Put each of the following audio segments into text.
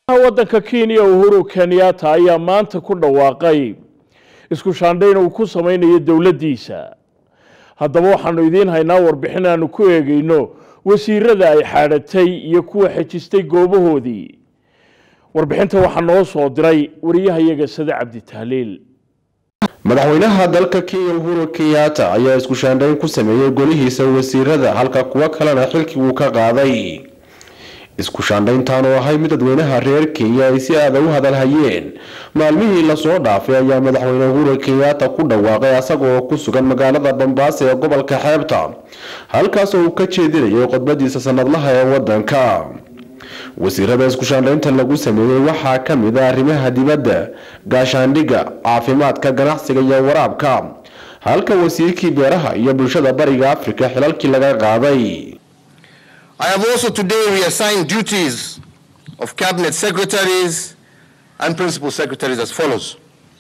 waddanka kenya uhuru kenyatta ayaa maanta ku dhawaaqay isku shaandhayn uu ku samaynayo dowladdiisa haddaba waxaanu idiin haynaa warbixin aanu ku eegayno wasiirada ay xaadhatay iyo kuwa xejistay goobahoodii warbixinta waxaa noo soo diray wariyahayaga sade cabdi tahliil madaxweynaha dalka kenya uhuru kenyatta ayaa isku shaandhayn ku sameeyey golihiisa wasiirada halka kuwo kalena xilkii uu ka qaaday isku shaandhayntan oo ahay mid dadweynaha reer kenya ay si aada u hadalhayeen maalmihii lasoo dhaafay ayaa madaxweyne uhuru kenyatta ku dhawaaqay asagaoo ku sugan magaalada bambaaso ee gobolka xeebta halkaasoo uu ka jeedinayay khudbadiisa sanadlaha ee wadanka wasiirada isku shaandhaynta lagu sameeyey waxaa ka mid a arrimaha dibadda gaashaandhigga caafimaadka ganacsiga iyo waraabka halka wasiirkii beeraha iyo bulshada bariga afrika xilalkii laga qaaday I have also today reassigned duties of cabinet secretaries and principal secretaries as follows.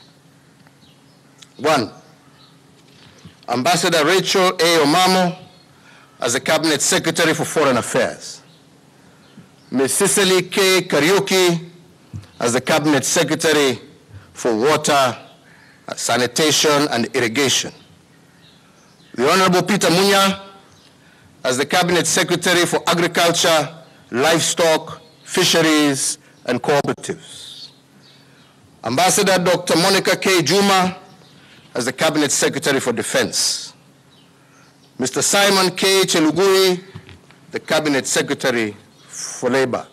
One, Ambassador Rachel A. Omamo as the cabinet secretary for foreign affairs. Ms. Cicely K. Kariuki as the cabinet secretary for water, sanitation and irrigation. The Honorable Peter Munya as the Cabinet Secretary for Agriculture, Livestock, Fisheries, and Cooperatives. Ambassador Dr. Monica K. Juma as the Cabinet Secretary for Defense. Mr. Simon K. Chelugui, the Cabinet Secretary for Labor.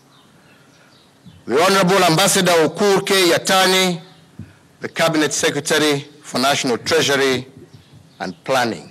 The Honorable Ambassador Okur K. Yatani, the Cabinet Secretary for National Treasury and Planning.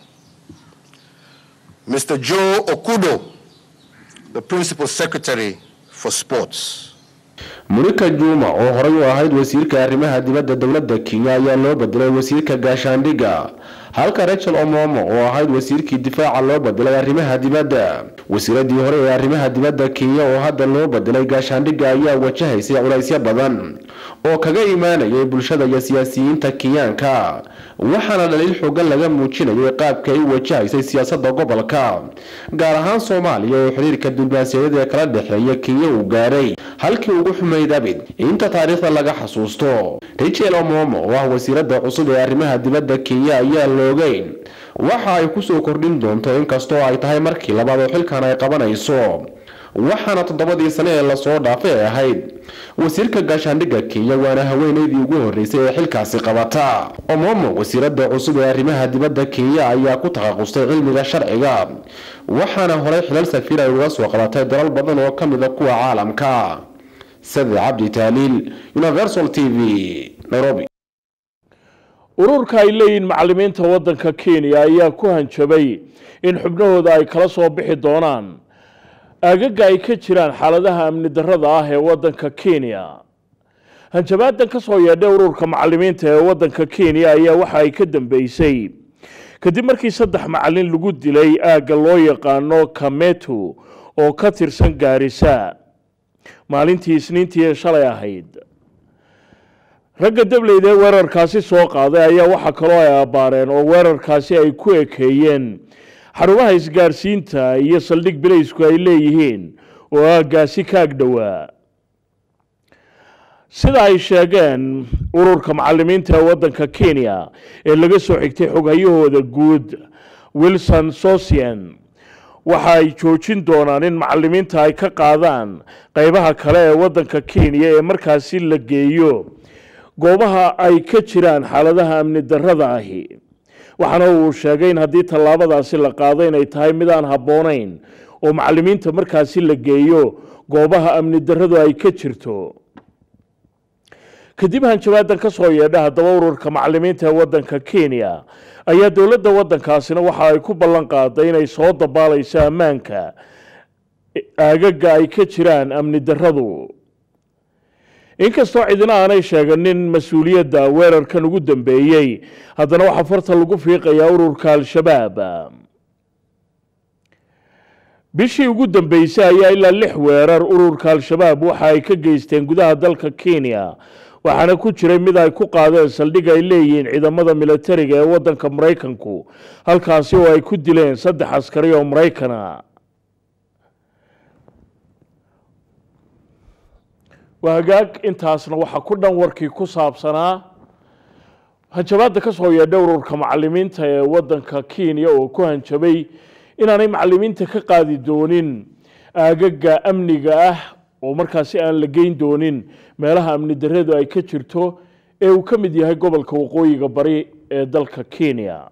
Mr. Joe Okudo, the Principal Secretary for Sports. murika juma oo horey u ahayd wasiirka arrimaha dibadda dowladda kenya ayaa loo bedelay wasiirka gaashaandhigga halka rachel omomo oo ahayd wasiirkii difaaca loo bedelay arrimaha dibadda wasiiradii hore ee arrimaha dibadda kenya oo hadda loo bedelay gaashaandhigga ayaa wajahaysay culaysyo badan oo kaga imaanayay bulshada iyo siyaasiyiinta kenyaanka waxaana dhaliil xoogan laga muujinayay qaabka ay u wajahaysay siyaasadda gobolka gaar ahaan soomaaliya oo xiriirka diblomaasiyadeed ee kala dhexeeya kenya uu gaaray halkii ugu xumayd abid inta taariikhda laga xasuusto rachel omomo oo ah wasiirada cusub ee arrimaha dibadda kenya ayaa loogeyn waxa ay kusoo kordhin doonto inkastoo ay tahay markii labaad oo xilkan ay qabanayso waxaana toddobadii sane ee lasoo dhaafay ay ahayd wasiirka gaashaandhigga kenya waana haweeneydii ugu horreysay ee xilkaasi qabata omomo wasiirada cusub ee arrimaha dibadda kenya ayaa ku takhaqustay cilmiga sharciga waxaana horey xilal safiir ay uga soo qabatay dalal badan oo ka mid a kuwa caalamka sade cabdi taaliil universal t v nairobi ururka ay leeyihiin macallimiinta waddanka kenya ayaa ku hanjabay in xubnahooda ay kala soo bixi doonaan aagaga ay ka jiraan xaaladaha amni darrada ah ee waddanka kenya hanjabaadan ka soo yeedhay ururka macallimiinta ee waddanka kenya ayaa waxa ay ka dambeysay kadib markii saddex macallin lagu dilay aagga loo yaqaano kametu oo ka tirsan gaarisa maalintii isniintii ee shalay ahayd ragga dableyda ee weerarkaasi soo qaaday ayaa waxaa kaloo ay abbaareen oo weerarkaasi ay ku ekeeyeen xarumaha isgaarsiinta iyo saldhig bilaysku ay leeyihiin oo aaggaasi ka ag dhowaa sida ay sheegeen ururka macallimiinta ee waddanka kenya ee laga soo xigtay xoghayahooda guud wilson socian waxa ay joojin doonaan in macallimiinta ay ka qaadaan qeybaha kale ee waddanka kenya ee markaasi la geeyo goobaha ay ka jiraan xaaladaha amni darrada ahi waxaana uu sheegay in haddii tallaabadaasi la qaado inay tahay mid aan habboonayn oo macallimiinta markaasi la geeyo goobaha amni darradu ay ka jirto kadib hanjabaadan ka soo yeedha haddaba ururka macallimiinta ee waddanka kenya ayaa dowladda waddankaasina waxa ay ku ballan qaaday inay soo dabaalayso ammaanka aagaga ay ka jiraan amni darradu inkastoo cidina aanay sheeganin mas-uuliyadda weerarkan ugu dambeeyey haddana waxaa farta lagu fiiqayaa ururka al-shabaab bishii ugu dambeysay ayaa ilaa lix weerar ururka al-shabaab waxa ay ka geysteen gudaha dalka kenya waxaana ku jiray mid ay ku qaadeen saldhig ay leeyihiin ciidamada militariga ee waddanka maraykanku halkaasi oo ay ku dileen saddex askari oo maraykana waa hagaag intaasna waxaa ku dhan warkii ku saabsanaa hanjabaadda ka soo yeedha ururka macalimiinta ee waddanka kenya oo ku hanjabay inaanay macalimiinta ka qaadi doonin aagaga amniga ah oo markaasi aan la geyn doonin meelaha amni darradu ay ka jirto ee uu ka mid yahay gobolka waqooyiga bari ee dalka kenya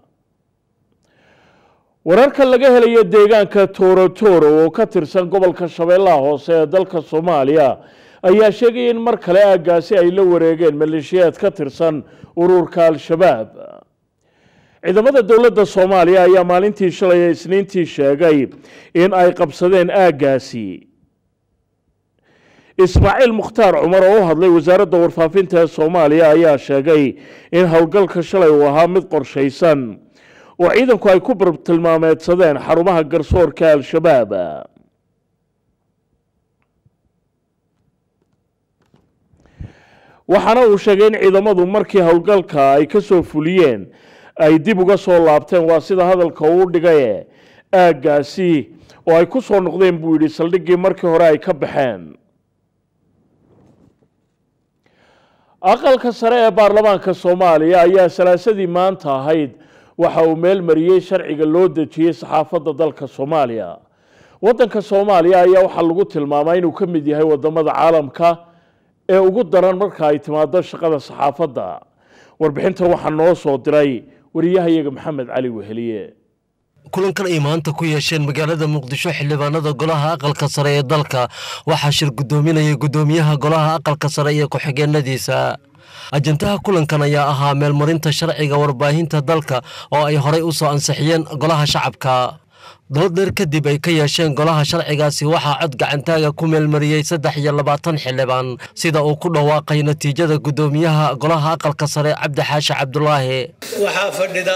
wararka laga helayo deegaanka torotoro oo ka tirsan gobolka shabeellaha hoose ee dalka soomaaliya ayaa sheegaya in mar kale aaggaasi ay la wareegeen maleeshiyaad ka tirsan ururka al-shabaab ciidamada dowladda soomaaliya ayaa maalintii shalay ee isniintii sheegay in ay qabsadeen aaggaasi ismaaciil mukhtaar cumar oo u hadlay wasaaradda warfaafinta ee soomaaliya ayaa sheegay in howlgalka shalay uu ahaa mid qorshaysan oo ciidanku ay ku bartilmaameedsadeen xarumaha garsoorka al-shabaab waxaana uu sheegay in ciidamadu markii howlgalka ay ka soo fuliyeen ay dib uga soo laabteen waa sida hadalka uu dhigaye aaggaasi oo ay ku soo noqdeen buu yidhi saldhiggii markii hore ay ka baxeen aqalka sare ee baarlamaanka soomaaliya ayaa salaasadii maanta ahayd waxa uu meel mariyey sharciga loo dejiyey saxaafadda dalka soomaaliya waddanka soomaaliya ayaa waxaa lagu tilmaamaa inuu ka mid yahay wadamada caalamka ee ugu daran marka ay timaado shaqada saxaafadda warbixintan waxaa noo soo diray wariyahayaga maxamed cali weheliye kulankan ay maanta ku yeesheen magaalada muqdisho xildhibaanada golaha aqalka sare ee dalka waxaa shir guddoominaya guddoomiyaha golaha aqalka sare iyo ku-xigeenadiisa ajantaha kulankan ayaa ahaa meelmarinta sharciga warbaahinta dalka oo ay horey u soo ansixiyeen golaha shacabka dood dheer kadib ay ka yeesheen golaha sharcigaasi waxaa cod gacantaaga ku meelmariyey saddex iyo labaatan xildhibaan sida uu ku dhawaaqay natiijada guddoomiyaha golaha aqalka sare cabdi xaashi cabdulaahi waxaa fadhida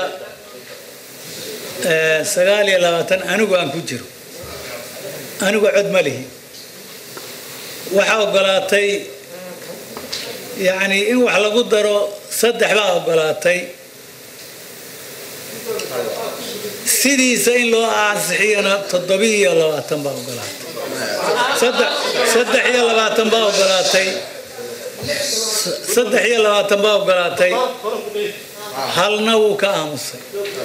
sagaal iyo labaatan anigu aan ku jiro anigu cod ma lihi waxaa ogolaatay yacni in wax lagu daro saddex baa ogolaatay sidiisa in loo ansixiyana toddobiyo iyo labaatan baa ogolaatay saddex iyo labaatan baa ogolaatay saddex iyo labaatan baa ogolaatay halna wuu ka aamusay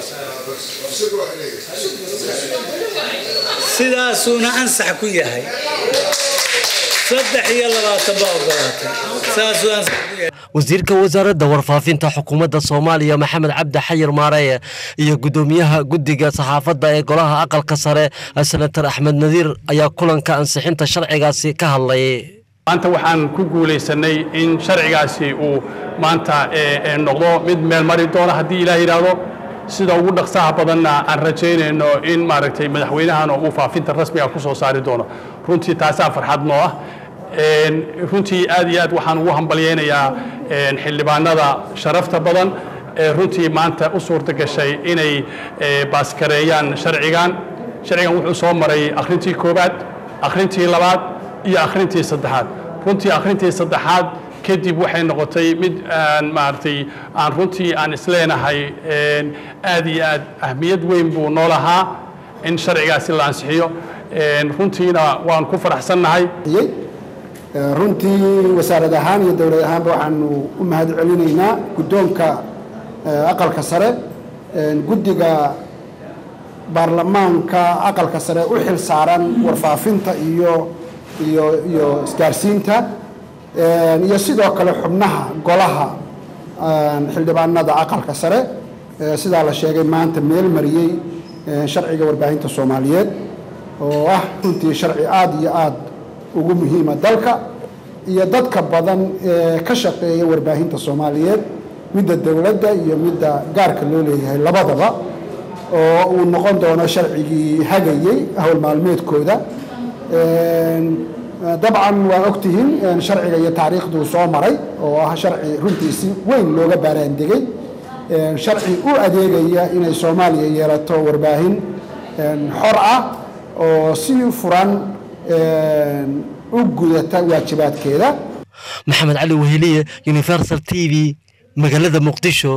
sidaasuuna ansax ku yahay saddex iyo labaatan baa ogolaatay saasuu ansax ku yahay wasiirka wasaaradda warfaafinta xukuumadda soomaaliya maxamed cabdi xayir maareye iyo guddoomiyaha guddiga saxaafadda ee golaha aqalka sare senator axmed nadiir ayaa kulanka ansixinta sharcigaasi ka hadlay maanta waxaan ku guulaysanay in sharcigaasi uu maanta noqdo mid meel mari doona haddii ilaah yidhaahdo sida ugu dhaqsaha badanna aan rajaynayno in maaragtay madaxweynahan uu faafinta rasmiga ku soo saari doono runtii taasaa farxad noo ah runtii aad iyo aad waxaan ugu hambalyaynayaa xildhibaanada sharafta badan ee runtii maanta u suurta gashay inay baaskareeyaan sharcigan sharcigan wuxuu soo maray akhrintii koowaad akhrintii labaad iyo akhrintii saddexaad runtii akhrintii saddexaad kadib waxay noqotay mid aan maaragtay aan runtii aan isleenahay aad iyo aad ahmiyad weyn buu noo lahaa in sharcigaasi la ansixiyo runtiina waan ku faraxsannahay runtii wasaarad ahaan iyo dowlad ahaanba waxaanu u mahad celinaynaa guddoonka aqalka sare guddiga baarlamaanka aqalka sare u xil saaran warfaafinta iyo iyo iyo isgaarsiinta iyo sidoo kale xubnaha golaha xildhibaanada aqalka sare sidaa la sheegay maanta meel mariyey sharciga warbaahinta soomaaliyeed oo ah runtii sharci aada iyo aada ugu muhiima dalka iyo dadka badan ee ka shaqeeya warbaahinta soomaaliyeed midda dowladda iyo midda gaarka loo leeyahay labadaba oo uu noqon doono sharcigii hagayey howl maalmeedkooda dabcan waa ogtihiin sharciga iyo taariikhduu soo maray oo ah sharci runtii si weyn looga baaraandegay sharci u adeegaya inay soomaaliya yeelato warbaahin xor ah oo si furan u gudata waajibaadkeeda maxamed cali weheliye universal t v magaalada muqdisho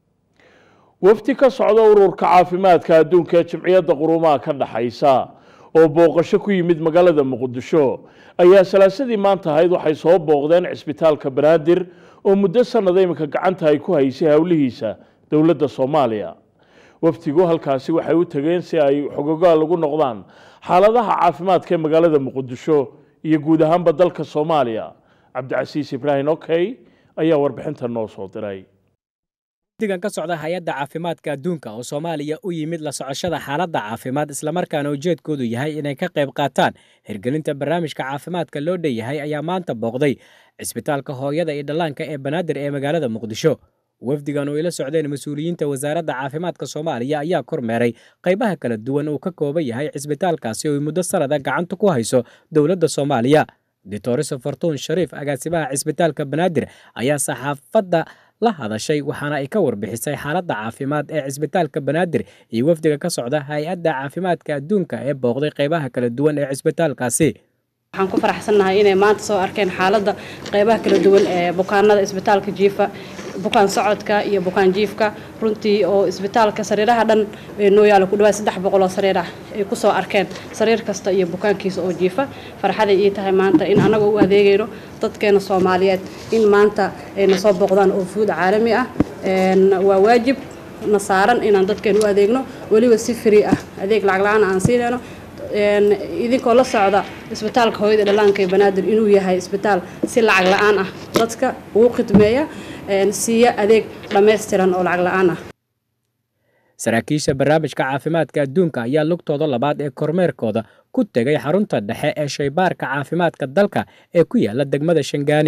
wafdi ka socda ururka caafimaadka adduunka ee jimciyadda qurumaha ka dhaxaysa oo booqasho ku yimid magaalada muqdisho ayaa salaasadii maanta ahayd waxay soo booqdeen cisbitaalka banaadir oo muddo sanada iminka gacanta ay ku haysay howlihiisa dowladda soomaaliya wafdigu halkaasi waxay u tageen si ay xogogaal ugu noqdaan xaaladaha caafimaadka ee magaalada muqdisho iyo guud ahaanba dalka soomaaliya cabdicasiis ibraahim okey ayaa warbixinta noo soo diray digan ka socda hay-adda caafimaadka adduunka oo soomaaliya u yimid la socoshada xaaladda caafimaad islamarkaana ujeedkoodu yahay inay ka qayb qaataan hirgelinta barnaamijka caafimaadka loo dhanyahay ayaa maanta booqday cisbitaalka hooyada iyo dhallaanka ee banaadir ee magaalada muqdisho wafdigan oo ila socdeen mas-uuliyiinta wasaaradda caafimaadka soomaaliya ayaa kormeeray qaybaha kala duwan uu ka kooban yahay cisbitaalkaasi oo muddo sanada gacanta ku hayso dowladda soomaaliya doctoriso fortuun shariif agaasimaha cisbitaalka banaadir ayaa saxaafadda la hadashay waxaana ay ka warbixisay xaaladda caafimaad ee cisbitaalka banaadir iyo wafdiga ka socda hay-adda caafimaadka adduunka ee booqday qaybaha kala duwan ee cisbitaalkaasi waxaan ku faraxsannahay inay maanta soo arkeen xaaladda qaybaha kala duwan ee bukaanada isbitaalka jiifa bukaan socodka iyo bukaan jiifka runtii oo isbitaalka sariiraha dhan noo yaala ku dhawaad saddex boqol oo sariir ah ay ku soo arkeen sariir kasta iyo bukaankiisa oo jiifa farxaday ii tahay maanta in annaga u adeegayno dadkeena soomaaliyeed in maanta ayna soo booqdaan oo fuud caalami ah waa waajib na saaran inaan dadkeena u adeegno weliba si free ah adeeg lacag la-aan aan siinayno idinkoo la socda isbitaalka hooyada dhallaanka ee banaadir inuu yahay isbitaal si lacag la-aan ah dadka ugu khidmeeya siiya adeeg dhammaystiran oo lacag la-aan ah saraakiisha barnaamijka caafimaadka adduunka ayaa lugtooda labaad ee kormeerkooda ku tegay xarunta dhexe ee shaybaarka caafimaadka dalka ee ku yaala degmada shangaani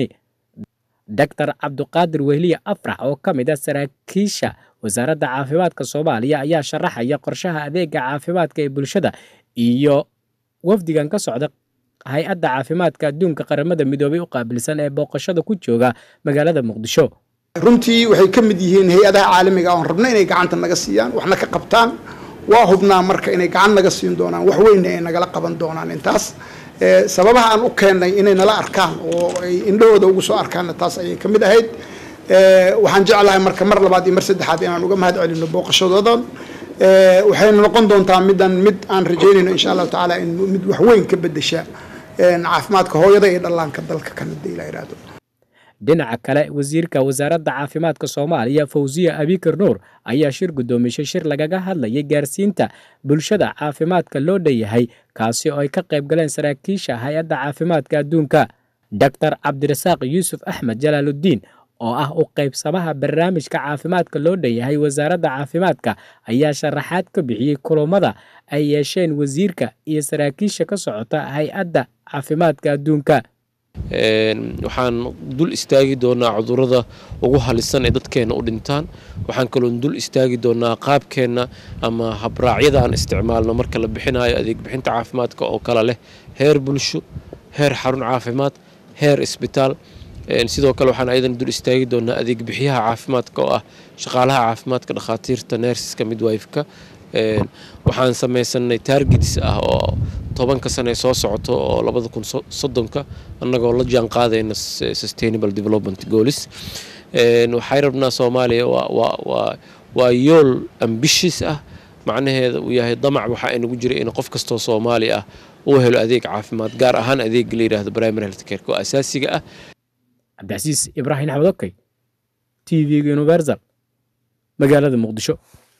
doctor cabduqaadir wehliye afrax oo ka mid ah saraakiisha wasaaradda caafimaadka soomaaliya ayaa sharaxaya qorshaha adeega caafimaadka ee bulshada iyo wafdigan ka socda hay-adda caafimaadka adduunka qaramada midoobay u qaabilsan ee booqashada ku jooga magaalada muqdisho runtii waxay ka mid yihiin hay-adaha caalamiga oon rabna inay gacanta naga siiyaan waxna ka qabtaan waa hubnaa marka inay gacan naga siin doonaan wax weynna ay nagala qaban doonaan intaas sababaha aan u keennay inay nala arkaan oo ay indhahooda ugu soo arkaanna taas ayay ka mid ahayd waxaan jeclahay marka mar labaad iyo mar saddexaad inaan uga mahad celino booqashadoodan waxayna noqon doontaa midan mid aan rajaynayno insha allahu tacaala in mid wax weyn ka bedesha caafimaadka hooyada iyo dhallaanka dalka kanada ila yidhaahdo dhinaca kale wasiirka wasaaradda caafimaadka soomaaliya fawsiya abikar nuur ayaa shir guddoomishay shir lagaga hadlayay gaarsiinta bulshada caafimaadka loo dhanyahay kaasi oo ay ka qayb galeen saraakiisha hay-adda caafimaadka adduunka doctor cabdirasaaq yuusuf axmed jalaaludiin oo ah u qaybsamaha barnaamijka caafimaadka loo dhanyahay wasaaradda caafimaadka ayaa sharaxaad ka bixiyey kulammada ay yeesheen wasiirka iyo saraakiisha ka socota hay-adda caafimaadka adduunka waxaan dul istaagi doonaa cudurada ugu halisan ee dadkeenna u dhintaan waxaan kaloon dul istaagi doonaa qaabkeenna ama habraacyada aan isticmaalno marka la bixinayo adeeg bixinta caafimaadka oo kale leh heer bulsho heer xarun caafimaad heer isbitaal sidoo kale waxaan ayadan dul istaagi doonaa adeeg bixiyaha caafimaadka oo ah shaqaalaha caafimaadka dhakhaatiirta neersiska midwifeka waxaan samaysanay taargets ah oo tobanka sane soo socoto oo labada kun soddonka annagoo la jaan qaadayna sustainable development goals waxay rabnaa soomaaliya waa yool ambitious ah macnaheeda uu yahay damac waxaa inagu jira in qof kastoo soomaali ah uu helo adeeg caafimaad gaar ahaan adeega la yidhaahdo primary health careka oo asaasiga ah cabdicasiis ibraahim axmed okey t v-ga universal magaalada muqdisho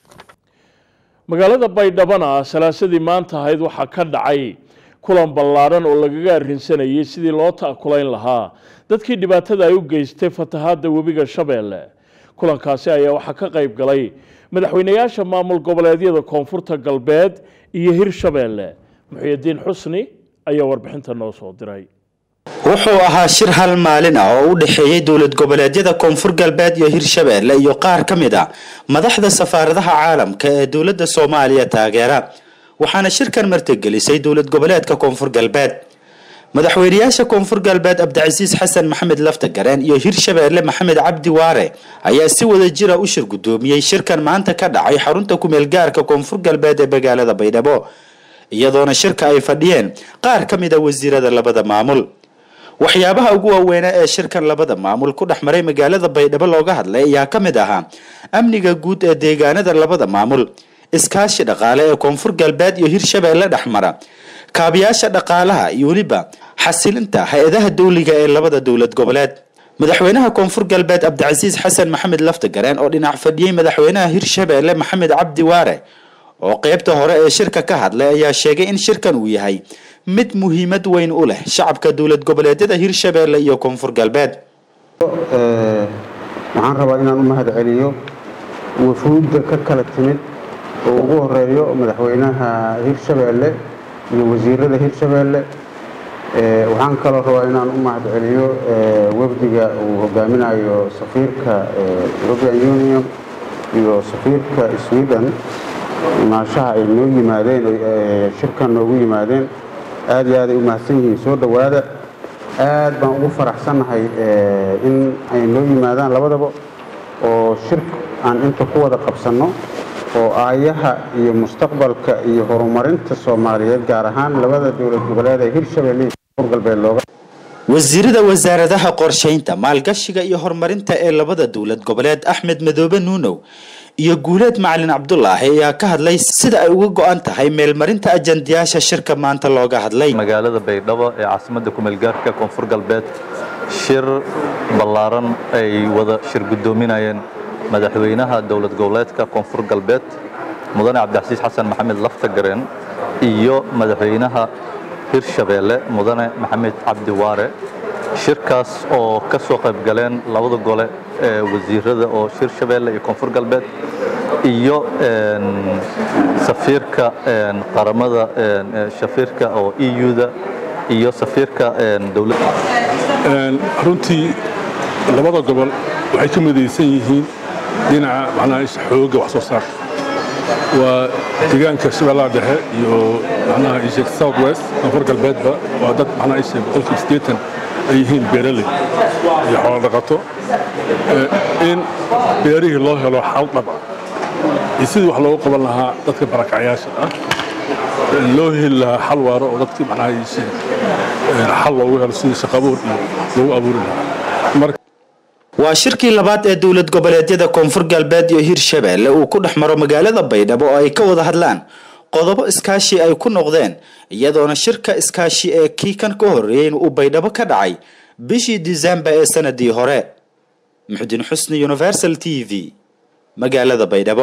magaalada baydhabana salaasadii maanta ahayd waxaa ka dhacay kulan ballaaran oo lagaga arrinsanayay sidii loo ta'kulayn lahaa dadkii dhibaatada ay u geystay fatahaadda webiga shabeelle kulankaasi ayaa waxaa ka qayb galay madaxweynayaasha maamul goboleedyada koonfurta galbeed iyo hirshabeelle muxyidiin xusni ayaa warbixinta noo soo diray wuxuu ahaa shir hal maalin ah oo u dhexeeyey dowlad goboleedyada koonfur galbeed iyo hirshabeelle iyo qaar ka mid a madaxda safaaradaha caalamka ee dowladda soomaaliya taageera waxaana shirkan martigelisay dowlad goboleedka koonfur galbeed madaxweynayaasha koonfur galbeed cabdicasiis xasan maxamed laftagareen iyo hirshabeelle maxamed cabdi waare ayaa si wada jira u shir guddoomiyey shirkan maanta ka dhacay xarunta kumeel gaarka koonfur galbeed ee magaalada baydhabo iyadoona shirka ay fadhiyeen qaar ka mid a wasiirada labada maamul waxyaabaha ugu waaweynaa ee shirkan labada maamul ku dhex maray magaalada baydhabo looga hadlay ayaa ka mid ahaa amniga guud ee deegaanada labada maamul iskaashi dhaqaale ee koonfur galbeed iyo hirshabeelle dhex mara kaabiyaasha dhaqaalaha iyo weliba xasilinta hay-adaha dowliga ee labada dowlad goboleed madaxweynaha koonfur galbeed cabdicasiis xasan maxamed laftagareen oo dhinac fadhiyey madaxweynaha hirshabeelle maxamed cabdi waare oo qeybta hore ee shirka ka hadlay ayaa sheegay in shirkan uu yahay mid muhiimad weyn u leh shacabka dowlad goboleedyada hirshabeelle iyo koonfur galbeed waxaan rabaa inaan u mahad celiyo wafuudda ka kala timid oo ugu horeeyo madaxweynaha hirshabeelle iyo wasiirada hirshabeelle waxaan kaloo rabaa inaan u mahad celiyo wafdiga uu hogaaminayo safiirka european union iyo safiirka sweden imaashaha ay noo yimaadeen shirkan noogu yimaadeen aad iyo aad ay u mahadsan yihiin soo dhowaada aad baan ugu faraxsannahay in ay noo yimaadaan labadaba oo shir aan inta ku wada qabsanno oo aayaha iyo mustaqbalka iyo horumarinta soomaaliyeed gaar ahaan labada dowlad goboleed ee hirshabelle iyo koonfur galbeed looga wasiirada wasaaradaha qorshaynta maalgashiga iyo horumarinta ee labada dowlad goboleed axmed madoobe nuunow iyo guuleed macalin cabdulaahi ayaa ka hadlay sida ay uga go-an tahay meelmarinta ajandayaasha shirka maanta looga hadlay magaalada baydhabo ee caasimadda kumeelgaarka koonfur galbeed shir ballaaran ay wada shir guddoominayeen madaxweynaha dowlad goboleedka koonfur galbeed mudane cabdixasiis xasan maxamed laftagareen iyo madaxweynaha hirshabeelle mudane maxamed cabdi waare shirkaas oo ka soo qayb galeen labada gole ee wasiirada oo hirshabeelle iyo koonfur galbeed iyo safiirka qaramada safiirka oo eu-da iyo safiirka dowladda runtii labada gobol waxay ka midaysan yihiin dhinaca macnaha isha xoogga wax soo saarka waa deegaanka shabeellaha dhexe iyo macnaha isha south west koonfur galbeedba waa dad macnaha isha boqolkiiba siddeetan ay yihiin beeraley iyo xoolo dhaqato in beerihii loo helo xal dhab ah iyo sidii wax loogu qaban lahaa dadka barakacyaasha ah loo heli lahaa xal waaro oo dadkii macnaha isha xal loogu helo sidii shaqabuur iyo loogu abuuri lahaa waa shirkii labaad ee dowlad goboleedyada koonfur galbeed iyo hirshabeelle uu ku dhex maro magaalada baydhabo oo ay ka wada hadlaan qodobo iskaashi ay ku noqdeen iyadoona shirka iskaashi ee kii kan ka horreeyey uu baydhabo ka dhacay bishii disembar ee sanadii hore muxudiin xusni universal t v magaalada baydhabo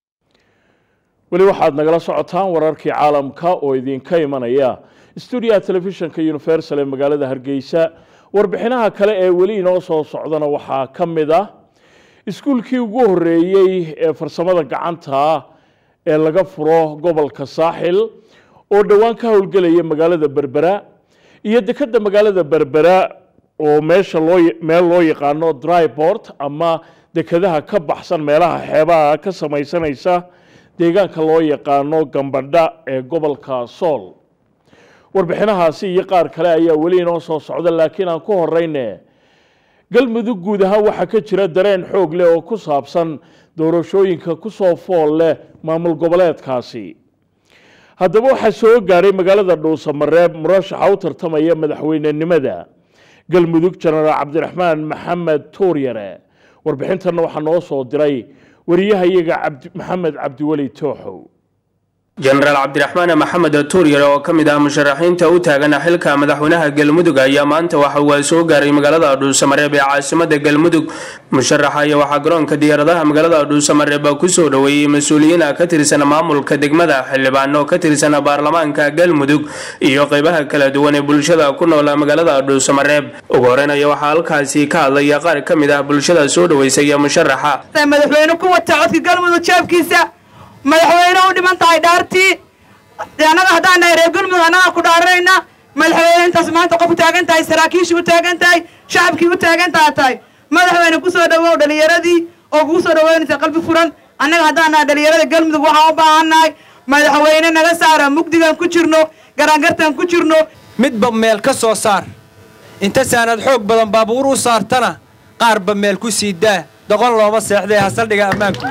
weli waxaad nagala socotaan wararkii caalamka oo idinka imanaya stuudiyaha telefishinka universal ee magaalada hargeysa warbixinaha kale ee weli inoo soo socdana waxaa ka mid ah iskuulkii ugu horreeyey ee farsamada gacanta ee laga furo gobolka saaxil oo dhowaan ka howlgelaya magaalada berbera iyo dekedda magaalada berbera oo meesha loo meel loo yaqaano drybort ama dekedaha ka baxsan meelaha xeebaha ka samaysanaysa deegaanka loo yaqaano gambadha ee gobolka sool warbixinahaasi iyo qaar kale ayaa weli inoo soo socda laakiin aan ku horeyne galmudug guud ahaan waxaa ka jira dareen xoog leh oo ku saabsan doorashooyinka kusoo fool leh maamul goboleedkaasi haddaba waxaa soo gaadhay magaalada dhuusamareeb murashaxa u tartamaya madaxweynenimada galmudug jenaraal cabdiraxmaan maxamed tuuryare warbixintanna waxaa noo soo diray wariyahayaga maxamed cabdiweli tooxow jenaraal cabdiraxmaan maxamed tuuryare oo ka mid ah musharaxiinta u taagan xilka madaxweynaha galmudug ayaa maanta waxa uu soo gaaray magaalada dhuusamareeb ee caasimada galmudug musharaxa ayaa waxaa garoonka diyaaradaha magaalada dhuusamareeb kusoo dhoweeyey mas-uuliyiin ka tirsan maamulka degmada xildhibaano ka tirsan baarlamaanka galmudug iyo qeybaha kala duwan ee bulshada ku nool magaalada dhuusamareeb ugu horeyn ayaa waxaa halkaasi ka hadlaya qaar ka mid ah bulshada soo dhaweysaya musharaxa madaxweyne ku wata codka galmudug jeebkiisa madaxweyne u dhiman tahay dhaartii annaga haddaan nahay reer galmudug annaga ku dhaaranayna madaxweyne intaas maanta qof u taagan tahay saraakiishii u taagan tahay shacabkii u taagan taha tahay madaxweyne kusoo dhawow dhalinyaradii oo kugu soo dhaweynaysa qalbi furan annaga haddaan nahay dhalinyarada galmudug waxaan u baahan nahay madaxweyne naga saara mugdigan ku jirno garaangartan ku jirno midba meel ka soo saar inta saanad xoog badan baabuur u saartana qaarba meel ku sii daa doqon looma seexdee hasaldhiga ammaanku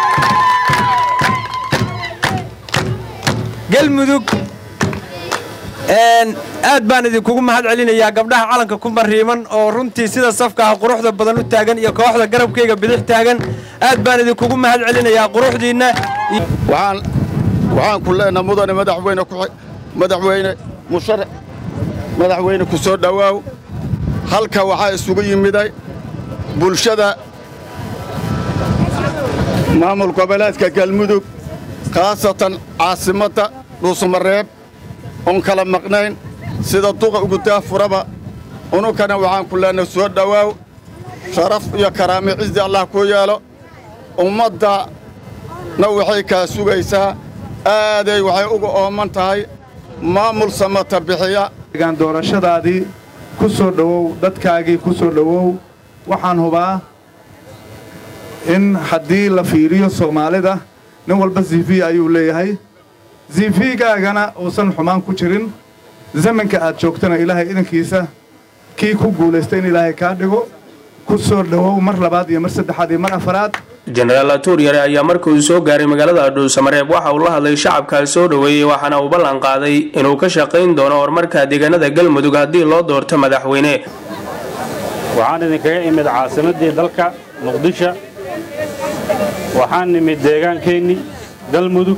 galmudug aad baan idinkugu mahad celinayaa gabdhaha calanka ku mariiman oo runtii sida safka ah quruxda badan u taagan iyo kooxda garabkayga bidix taagan aad baan idinkugu mahad celinayaa quruxdiinna waxaan ku leenaha mudane madaxweyne madaxweyne musharax madaxweyne ku soo dhowaaw halka waxaa isugu yimiday bulshada maamul goboleedka galmudug khaasatan caasimadda dhuusamareeb oon kala maqnayn sida duqa ugu daafuraba ununkana waxaan ku leenahay soo dhowaaw sharaf iyo karaame cizi allah kuu yeelo ummaddana waxay kaa sugaysaa aaday waxay uga ooman tahay maamul samata bixiya gaan doorashadaadii ku soo dhowow dadkaagii ku soo dhowow waxaan hubaa in haddii la fiiriyo soomaalida nin walba zifi ayuu leeyahay zifigaagana uusan xumaan ku jirin zamanka aad joogtana ilaahay idankiisa kii ku guulaysta in ilaahay kaa dhigo ku soo dhowow mar labaad iyo mar saddexaad iyo mar afaraad jenaraal tuuryare ayaa markii uu soo gaaray magaalada dhuusamareeb waxa uu la hadlay shacabkaa soo dhoweeyey waxaana uu ballan qaaday inuu ka shaqayn doono horumarka deegaanada galmudug haddii loo doorto madaxweyne waxaan idinkaga imid caasimaddii dalka muqdisho waxaan nimid deegaankeenni galmudug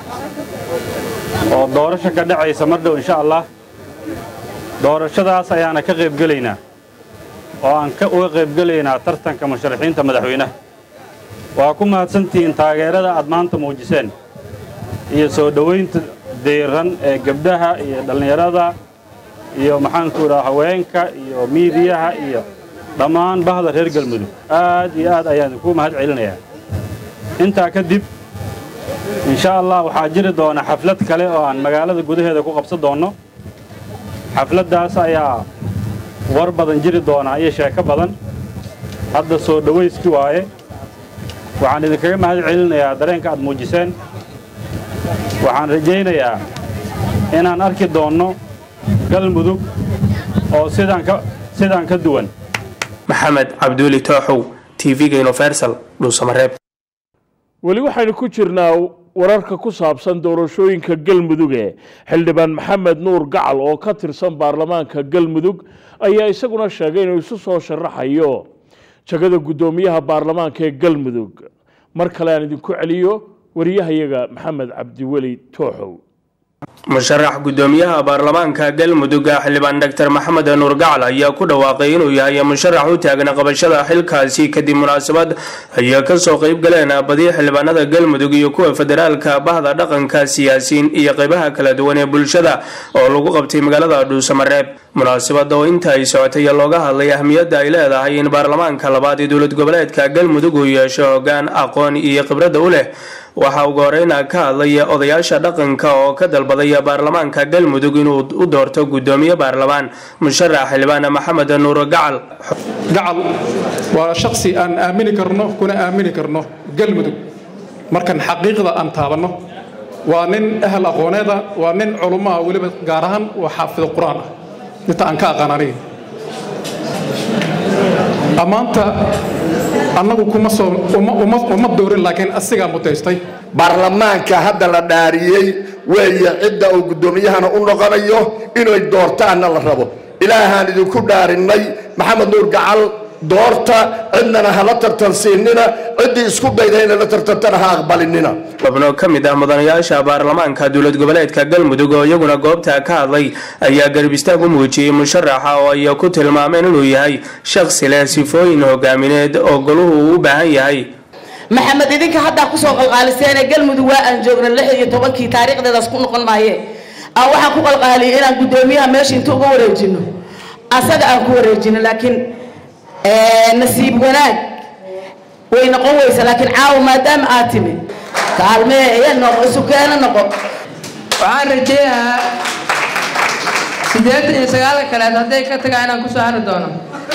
oo doorasho ka dhacaysa mar dhow insha allah doorashadaas ayaana ka qaybgelaynaa oo aan uga qaybgelaynaa tartanka musharaxiinta madaxweynaha waa ku mahadsantihiin taageerada aad maanta muujiseen iyo soo dhowaynta diiran ee gabdhaha iyo dhallinyarada iyo maxaanku idhaha haweenka iyo miidiyaha iyo dhammaan bahda reer galmudug aad iyo aad ayaan idinku mahad celinayaa intaa kadib insha allah waxaa jiri doona xaflad kale oo aan magaalada gudaheeda ku qabsan doonno xafladdaas ayaa war badan jiri doonaa iyo sheeko badan hadda soo dhowayski waaye waxaan idinkaga mahad celinayaa dareenka aad muujiseen waxaan rajaynayaa inaan arki doonno galmudug oo sidaan ka sidaan ka duwan maxamed cabduuli tooxow tv-ga universal dhuusamareeb weli waxaynu ku jirnaa wararka ku saabsan doorashooyinka galmuduge xildhibaan maxamed nuur gacal oo ka tirsan baarlamaanka galmudug ayaa isaguna sheegay inuu isu soo sharaxayo jagada guddoomiyaha baarlamaanka ee galmudug mar kale aan idinku celiyo wariyahayaga maxamed cabdiweli tooxow musharax guddoomiyaha baarlamaanka galmudug xildhibaan dr maxamed nuur gacal ayaa ku dhawaaqay inuu yahay musharax u taagan qabashada xilkaasi kadib munaasabad ayaa kasoo qayb galeen badiya xildhibaanada galmudug iyo kuwa federaalka bahda dhaqanka siyaasiyiin iyo qeybaha kala duwan ee bulshada oo lagu qabtay magaalada dhuusamareeb munaasabada oo inta ay socotay looga hadlay ahmiyadda ay leedahay in baarlamaanka labaad ee dowlad goboleedka galmudug uu yeesho hogaan aqoon iyo khibradda u leh waxaa ugu horeyna ka hadlaya odayaasha dhaqanka oo ka dalbadaya baarlamaanka galmudug inuu u doorto guddoomiye baarlamaan musharax xildhibaan maxamed nuur gacal gacal waa shaksi aan aamini karno kuna aamini karno galmudug markan xaqiiqda aan taabanno waa nin ahal aqooneeda waa nin culummaha weliba gaar ahaan waa xaafid qur-aan ah inta aan ka aqaan aniga ammaanta annagu kuma soo uma doorin laakiin asigaa mutaystay baarlamaanka hadda la dhaariyey weeye cidda uu guddoomiyahana u noqonayo inay doortaanna la rabo ilaahaan idinku dhaarinnay maxamed nuur gacal doorta cidnana hala tartansiinina ciddii isku dayda inay la tartantana ha aqbalinina xubno ka mid ah mudanayaasha baarlamaanka dowlad goboleedka galmudug oo iyaguna goobta ka hadlay ayaa garab istaag u muujiyey musharaxa oo ay ku tilmaameen inuu yahay shakhsi leh sifooyin hogaamineed oo goluhu uu u baahan yahay maxamed idinka haddaa kusoo qalqaaliseene galmudug waa aan joogna lix iyo tobankii taariikhdeedaas ku noqon maaye aan waxaan ku qalqaaliyay inaan guddoomiyaha meesha inta uga wareejino asaga aan ku wareejino laakiin nasiib wanaag way noqon weysa laakiin caawa maadaama aad timid kaalmee iya noqo isukeena noqo waxaan rajeynayaa siddeetan iyo sagaalka kaleed hadday ka tagaa inaan kusoo hari doono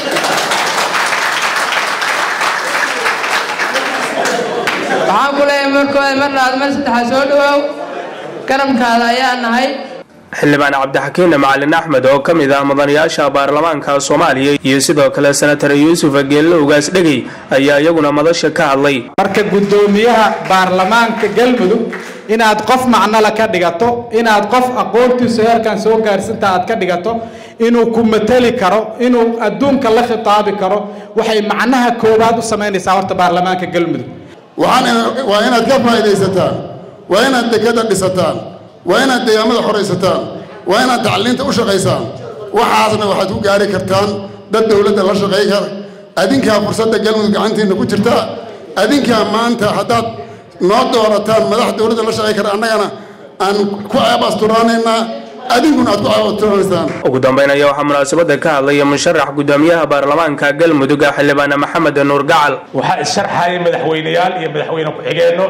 waxaan ku leeyahay markooda mar labaad mar saddexaad soo dhawaaw garabkaada ayaa nahay xildhibaan cabdixakiin macalin axmed oo ka mid ah mudanayaasha baarlamaanka soomaaliya iyo sidoo kale senatar yuusuf geelle ugaas dhegey ayaa iyaguna madasha ka hadlay marka guddoomiyaha baarlamaanka galmudug inaad qof macnole ka dhigato inaad qof aqoontiisu heerkan soo gaarsinta aad ka dhigato inuu ku mateli karo inuu adduunka la khitaabi karo waxay macnaha koowaad u samaynaysaa horta baarlamaanka galmudug waa inaad ka faa'iidaysataan waa inaad dekada dhisataan waa inaad deegaamada xoraysataan waa inaad tacliinta u shaqaysaan waxaasna waxaad ku gaari kartaan dad dowladda la shaqay kara adinkaa fursadda galmudug gacantiinna ku jirta adinkaa maanta haddaad noo doorataan madax dowladda la shaqay kara annagana aan ku ceeb asturaanaynaa adinkuna aad ku ceeb asturaanaysaan ugu dambeyn ayaa waxaa munaasabada ka hadlaya musharax gudoomiyaha baarlamaanka galmudug xildhibaan maxamed nuur gacal waxaa isharxaya madaxweyneyaal iyo madaxweyne ku-xigeenno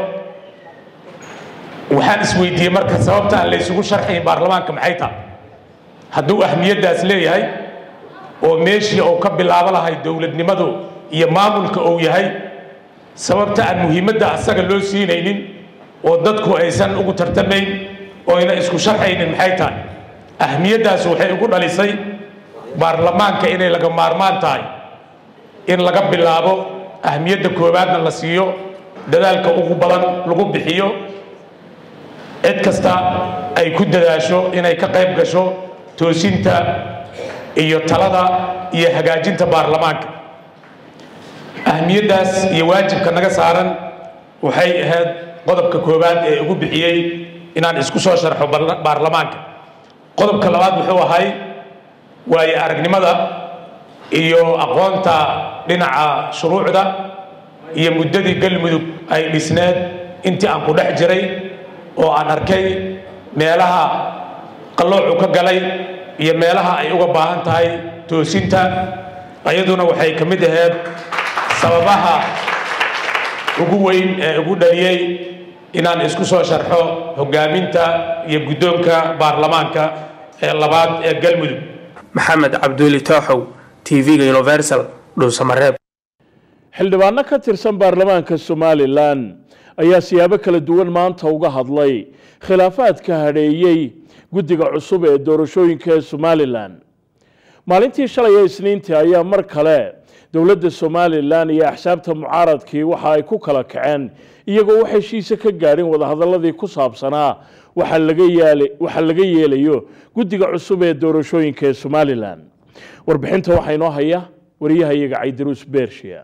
waxaan isweydiiyey marka sababta aan la isugu sharxayn baarlamaanka maxay tahay hadduu ahmiyaddaas leeyahay oo meeshii uu ka bilaabo lahay dowladnimadu iyo maamulka uu yahay sababta aan muhiimadda asaga loo siinaynin oo dadku aysan ugu tartamayn oo ayna isku sharxaynin maxay tahay ahmiyaddaas waxay ugu dhalisay baarlamaanka inay laga maarmaan tahay in laga bilaabo ahmiyadda koowaadna la siiyo dadaalka ugu badan lagu bixiyo cid kasta ay ku dadaasho inay ka qayb gasho toosinta iyo talada iyo hagaajinta baarlamaanka ahmiyaddaas iyo waajibka naga saaran waxay ahayd qodobka koowaad ee ugu bixiyey inaan isku soo sharxo baarlamaanka qodobka labaad wuxuu ahay waayo aragnimada iyo aqoonta dhinaca shuruucda iyo muddadii galmudug ay dhisneed intii aan ku dhex jiray oo aan arkay meelaha qalloocu ka galay iyo meelaha ay uga baahan tahay toosinta ayaduna waxay ka mid ahayd sababaha ugu weyn ee ugu dhaliyey inaan isku soo sharxo hogaaminta iyo guddoonka baarlamaanka ee labaad ee galmudug maxamed cabduuli tooxow tv-ga universal dhuusamareeb xildhibaano ka tirsan baarlamaanka somalilan ayaa siyaabo kala duwan maanta uga hadlay khilaafaadka hadheeyey guddiga cusub ee doorashooyinka ee somalilan maalintii shalay ee isniintii ayaa mar kale dowladda somalilan iyo axsaabta mucaaradkii waxa ay ku kala kaceen iyagoo wax heshiise ka gaadhin wadahadaladii ku saabsanaa waxa laga yeelayo guddiga cusub ee doorashooyinka ee somalilan warbixinta waxaa inoo haya wariyahayaga caydaruus bershiya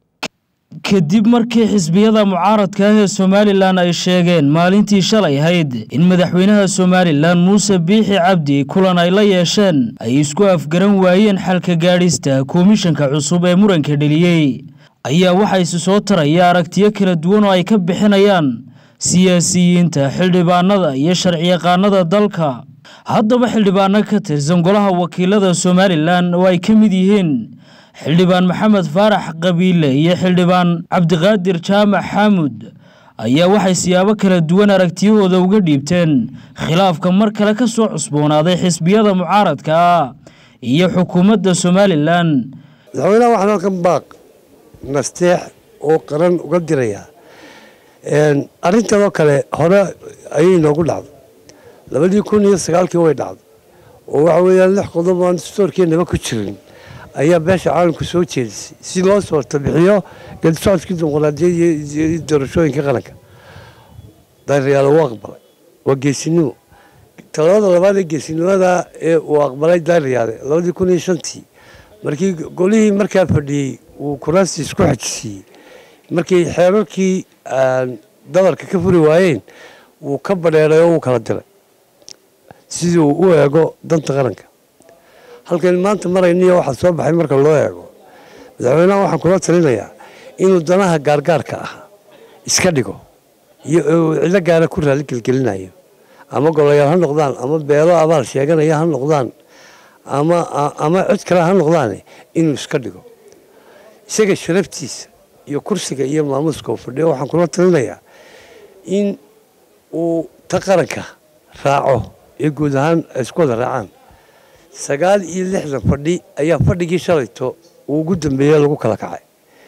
kadib markii xisbiyada mucaaradka ah ee somalilan ay sheegeen maalintii shalay ahayd in madaxweynaha somalilan muuse biixi cabdi kulan ay la yeesheen ay isku afgaran waayeen xalka gaadhista komishanka cusub ee muranka dheliyey ayaa waxaa isi soo taraya aragtiyo kala duwan oo ay ka bixinayaan siyaasiyiinta xildhibaanada iyo sharciyaqaanada dalka haddaba xildhibaano ka tirsan golaha wakiilada somalilan oo ay ka mid yihiin xildhibaan maxamed faarax qabiile iyo xildhibaan cabdiqaadir jaamac xaamud ayaa waxay siyaabo kala duwan aragtiyahooda uga dhiibteen khilaafka mar kale ka soo cusboonaaday xisbiyada mucaaradka ah iyo xukuumadda somalilan madaxweynaha waxaan halkan baaq nasteex oo qaran uga dirayaa arrintanoo kale hore ayay noogu dhacdo labadii kun iyo sagaalkii way dhacdo oo waxa weeyaan lix qodob aan stoorkeennaba ku jirin ayaa beesha caalamku soo jeedisay si loo soo tabixiyo geedisocodkii dimuqraadiyadda iyo doorashooyinka qaranka daariyaal uu aqbalay waa geesinimo talabada labaad ee geesinimada ee uu aqbalay daariyaale labadii kun iyo shantii markii golihii markaa fadhiyey uu kuraastii isku xajisiiyey markii xeerarkii dabarka ka furi waayeen wuu ka badheeray oo wuu kala diray sidii uu u eego danta qaranka halkan maanta marayniyo waxaa soo baxay marka loo eego madaxweynaha waxaan kula talinayaa inuu danaha gaargaarka ah iska dhigo iyo cidlo gaara ku raali gelgelinayo ama golayaal ha noqdaan ama beelo abaal sheeganaya ha noqdaan ama ama cid kale ha noqdaane inuu iska dhigo isaga sharaftiisa iyo kursiga iyo maamuuska uu fadhiyo waxaan kula talinayaa in uu ta qaranka raaco ee guud ahaan ay isku wada raacaan sagaal iyo lixdan fadhi ayaa fadhigii shalayto uu ugu dambeeye lagu kala kacay